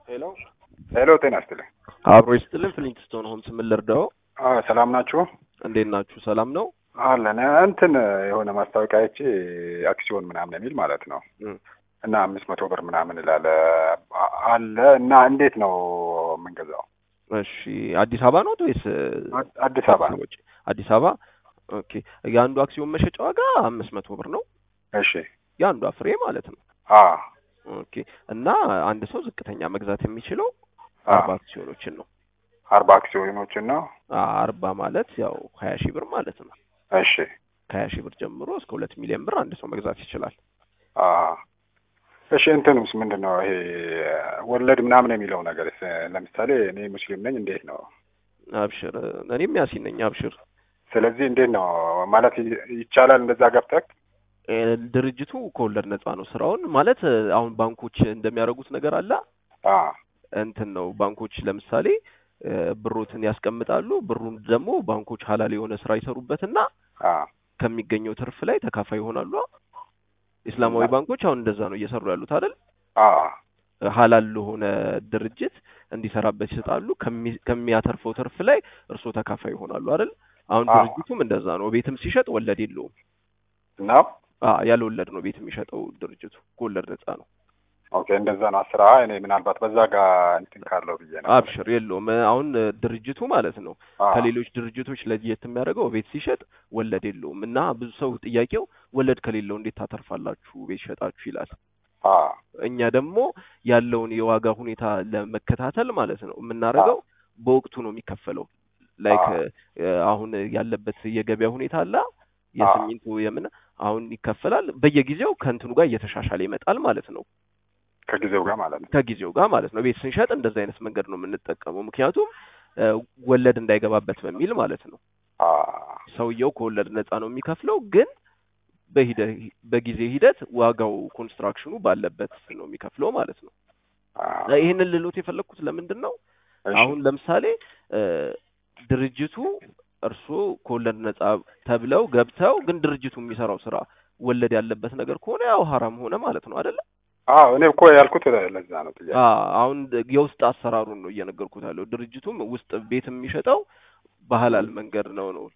ሄሎ ሄሎ፣ ጤና ይስጥልኝ። አብሮ ይስጥልን። ፍሊንትስቶን ሆምስ ምን ልርዳው? አዎ፣ ሰላም ናችሁ? እንዴት ናችሁ? ሰላም ነው አለን። እንትን የሆነ ማስታወቂያ አይቼ አክሲዮን ምናምን የሚል ማለት ነው እም። እና አምስት መቶ ብር ምናምን ይላል አለ እና እንዴት ነው የምንገዛው? እሺ፣ አዲስ አበባ ነው ወይስ አዲስ አበባ ነው። ውጭ? አዲስ አበባ። ኦኬ። የአንዱ አክሲዮን መሸጫ ዋጋ አምስት መቶ ብር ነው፣ እሺ። የአንዷ ፍሬ ማለት ነው። አ ኦኬ። እና አንድ ሰው ዝቅተኛ መግዛት የሚችለው አ አርባ አክሲዮኖችን ነው። አርባ አክሲዮኖችን ነው። አርባ ማለት ያው ሀያ ሺህ ብር ማለት ነው። እሺ። ከሀያ ሺህ ብር ጀምሮ እስከ ሁለት ሚሊዮን ብር አንድ ሰው መግዛት ይችላል። አ እሺ። እንትንስ ምንድን ነው ይሄ ወለድ ምናምን የሚለው ነገር? ለምሳሌ እኔ ሙስሊም ነኝ፣ እንዴት ነው? አብሽር፣ እኔም ያሲን ነኝ። አብሽር። ስለዚህ እንዴት ነው ማለት ይቻላል እንደዛ ገብተህ እ፣ ድርጅቱ ከወለድ ነፃ ነው። ስራውን ማለት እ፣ አሁን ባንኮች እንደሚያደርጉት ነገር አለ አ እንትን ነው። ባንኮች ለምሳሌ እ፣ ብሮትን ያስቀምጣሉ። ብሩን ደግሞ ባንኮች ሀላል የሆነ ስራ ይሰሩበትና አ ከሚገኘው ትርፍ ላይ ተካፋይ ይሆናሉ። ኢስላማዊ ባንኮች አሁን እንደዛ ነው እየሰሩ ያሉት አይደል? አ ሀላል ለሆነ ድርጅት እንዲሰራበት ይሰጣሉ። ከሚ- ከሚያተርፈው ትርፍ ላይ እርስዎ ተካፋይ ይሆናሉ አይደል? አሁን አዎ። ድርጅቱም እንደዛ ነው። ቤትም ሲሸጥ ወለድ የለውም። ነው አ ያለ ወለድ ነው ቤት የሚሸጠው ድርጅቱ። ከወለድ ነፃ ነው። ኦኬ፣ እንደዛ ነው አስራ እኔ ምናልባት በዛ ጋር እንትን ካለው ብዬ ነው። አብሽር የለውም። አሁን እ፣ ድርጅቱ ማለት ነው አ ከሌሎች ድርጅቶች ለየት የሚያደርገው ቤት ሲሸጥ ወለድ የለውም እና ብዙ ሰው ጥያቄው ወለድ ከሌለው እንዴት ታተርፋላችሁ ቤት ሸጣችሁ ይላል። አ እኛ ደግሞ ያለውን የዋጋ ሁኔታ ለመከታተል ማለት ነው የምናደርገው በወቅቱ ነው የሚከፈለው። ላይክ አዎ። አሁን ያለበት የገበያ ሁኔታ አለ የሲሚንቶ የምን አሁን ይከፈላል በየጊዜው ከእንትኑ ጋር እየተሻሻለ ይመጣል ማለት ነው ከጊዜው ጋር ማለት ነው። ከጊዜው ጋር ማለት ነው። ቤት ስንሸጥ እንደዚህ አይነት መንገድ ነው የምንጠቀመው፣ ምክንያቱም እ፣ ወለድ እንዳይገባበት በሚል ማለት ነው። አ ሰውየው ከወለድ ነፃ ነው የሚከፍለው፣ ግን በሂደ በጊዜ ሂደት ዋጋው ኮንስትራክሽኑ ባለበት ነው የሚከፍለው ማለት ነው። አ ይህንን ልሎት የፈለግኩት ለምንድን ነው እሺ። አሁን ለምሳሌ እ፣ ድርጅቱ እርስዎ ከወለድ ነፃ ተብለው ገብተው ግን ድርጅቱ የሚሰራው ስራ ወለድ ያለበት ነገር ከሆነ ያው ሀራም ሆነ ማለት ነው አይደለ? አዎ እኔ እኮ ያልኩት ለዛ ነው ጥያቄ። አ አሁን የውስጥ አሰራሩን ነው እየነገርኩት ያለው። ድርጅቱም ውስጥ ቤት የሚሸጠው በሐላል መንገድ ነው ነው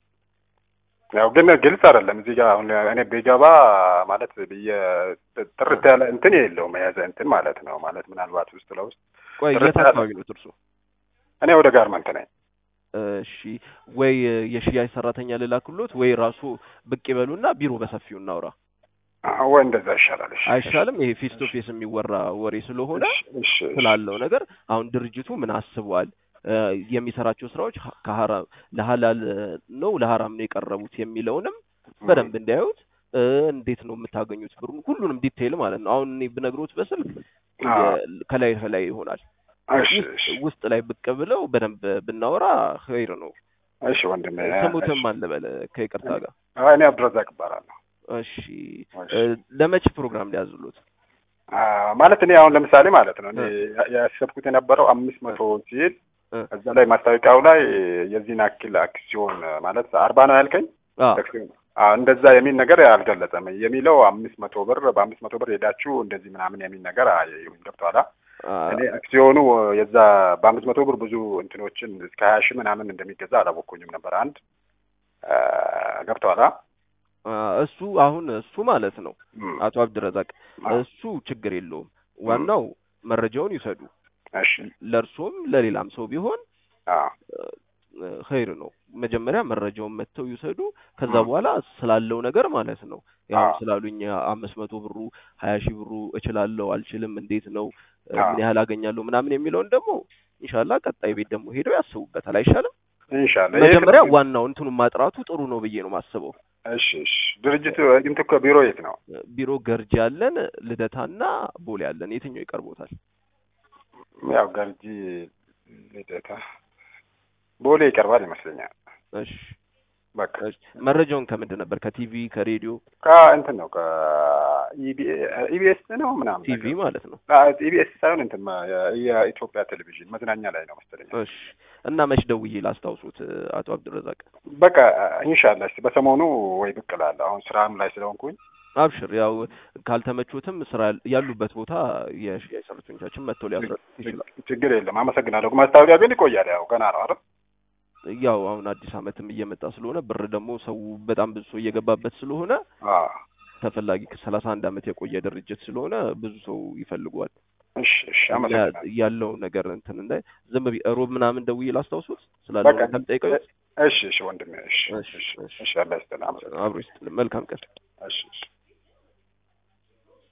ያው ግን ግልጽ አይደለም እዚህ ጋር አሁን እኔ ቢገባ ማለት ብዬ ጥርት ያለ እንትን የለውም የያዘ እንትን ማለት ነው ማለት ምናልባት ውስጥ ለውስጥ ቆይ ጥርት የት ያለ- አካባቢ ነው እርሱ? እኔ ወደ ጋርመንት ነኝ። እሺ ወይ የሽያጭ ሰራተኛ ልላክሎት ወይ ራሱ ብቅ ይበሉና ቢሮ በሰፊው እናውራ አዎ፣ ወይ እንደዛ ይሻላል። እሺ አይሻልም? ይሄ ፌስ ቱ ፌስ የሚወራ ወሬ ስለሆነ እሺ፣ እሺ፣ እሺ። ስላለው ነገር አሁን ድርጅቱ ምን አስቧል እ፣ የሚሰራቸው ስራዎች ሀ- ከሀራም ለሀላል ነው ለሀራም ነው የቀረቡት የሚለውንም በደንብ እንዲያዩት እ፣ እንዴት ነው የምታገኙት ብሩን ሁሉንም ዲቴይል ማለት ነው። አሁን እኔ ብነግሮት በስልክ አዎ። የ- ከላይ ከላይ ይሆናል። እሺ፣ ውስጥ እሺ፣ ውስጥ ላይ ብቅ ብለው በደንብ ብናወራ ኸይር ነው። እሺ ወንድሜ። ስሙትም እሺ። አልበለ ከይቅርታ ጋር አዎ፣ እኔ አብዱረዛቅ እባላለሁ። እሺ እሺ። እ፣ ለመቼ ፕሮግራም ሊያዝሉት? አዎ፣ ማለት እኔ አሁን ለምሳሌ ማለት ነው እኔ ያሰብኩት የነበረው አምስት መቶ ሲል እ፣ እዛ ላይ ማስታወቂያው ላይ የዚህን አክል አክሲዮን ማለት አርባ ነው ያልከኝ አ አክሲዮን አዎ፣ እንደዛ የሚል ነገር አልገለጸም። የሚለው አምስት መቶ ብር በአምስት መቶ ብር ሄዳችሁ እንደዚህ ምናምን የሚል ነገር አየሁኝ። ገብቶሃል? አ፣ እኔ አክሲዮኑ የዛ በአምስት መቶ ብር ብዙ እንትኖችን እስከ ሀያ ሺህ ምናምን እንደሚገዛ አላወቅኩኝም ነበር። አንድ አ፣ ገብቶሃል? አ፣ እሱ አሁን እሱ ማለት ነው እም፣ አቶ አብድረዛቅ አዎ። እሱ ችግር የለውም። ዋናው መረጃውን ይውሰዱ። እሺ። ለእርሶም ለሌላም ሰው ቢሆን አዎ፣ እ፣ ኸይር ነው። መጀመሪያ መረጃውን መጥተው ይውሰዱ። ከዛ ም። በኋላ ስላለው ነገር ማለት ነው ያው አዎ። ስላሉኝ አምስት መቶ ብሩ ሀያ ሺህ ብሩ እችላለሁ አልችልም፣ እንዴት ነው እ፣ አዎ። ምን ያህል አገኛለሁ ምናምን የሚለውን ደግሞ ኢንሻላህ ቀጣይ ቤት ደግሞ ሄደው ያስቡበታል። አይሻልም? ኢንሻአላህ። መጀመሪያ ይሄ- ዋናው እንትኑን ማጥራቱ ጥሩ ነው ብዬ ነው ማስበው። እሺ፣ እሺ። ድርጅቱ እንትን እኮ ቢሮ የት ነው? ቢሮ ገርጂ ያለን፣ ልደታና ቦሌ ያለን። የትኛው ይቀርቦታል? ያው ገርጂ ልደታ፣ ቦሌ ይቀርባል ይመስለኛል። እሺ በቃ እሺ። መረጃውን ከምንድን ነበር? ከቲቪ ከሬዲዮ? ከእንትን ነው ከኢቢኤስ ነው ምናምን ቲቪ ነገር። ማለት ነው። ኢቢኤስ ሳይሆን እንትን ማ- የ- የኢትዮጵያ ቴሌቪዥን መዝናኛ ላይ ነው መሰለኝ። እሺ እና መች ደውዬ ላስታውሱት አቶ አብዱረዛቅ? በቃ ኢንሻአላህ እስኪ በሰሞኑ ወይ ብቅ እላለሁ። አሁን ስራም ላይ ስለሆንኩኝ አብሽር ያው ካልተመቾትም ስራ ያሉበት ቦታ የሽያጭ ሰራተኞቻችን መጥተው ሊያስረዱ ይችላል። ችግር የለም። አመሰግናለሁ። ማስታወቂያ ግን ይቆያል። ያው ገና ነው አይደል? ያው አሁን አዲስ ዓመትም እየመጣ ስለሆነ ብር ደግሞ ሰው በጣም ብዙ ሰው እየገባበት ስለሆነ አዎ። ተፈላጊ ከሰላሳ አንድ ዓመት የቆየ ድርጅት ስለሆነ ብዙ ሰው ይፈልገዋል። እሺ፣ እሺ። አመሰግናለሁ። ያለው ነገር እንትን እንዳይ ዝም ብዬ ሮብ ምናምን ደውዬ ላስታውሱት በቃ ስላለው ነገር ጠይቀው። እሺ፣ እሺ ወንድሜ። እሺ፣ እሺ፣ እሺ፣ እሺ። እሺ። አላህ ይስጥልህ። አመሰግናለሁ። አብሮ ይስጥልን። መልካም ቀን። እሺ፣ እሺ።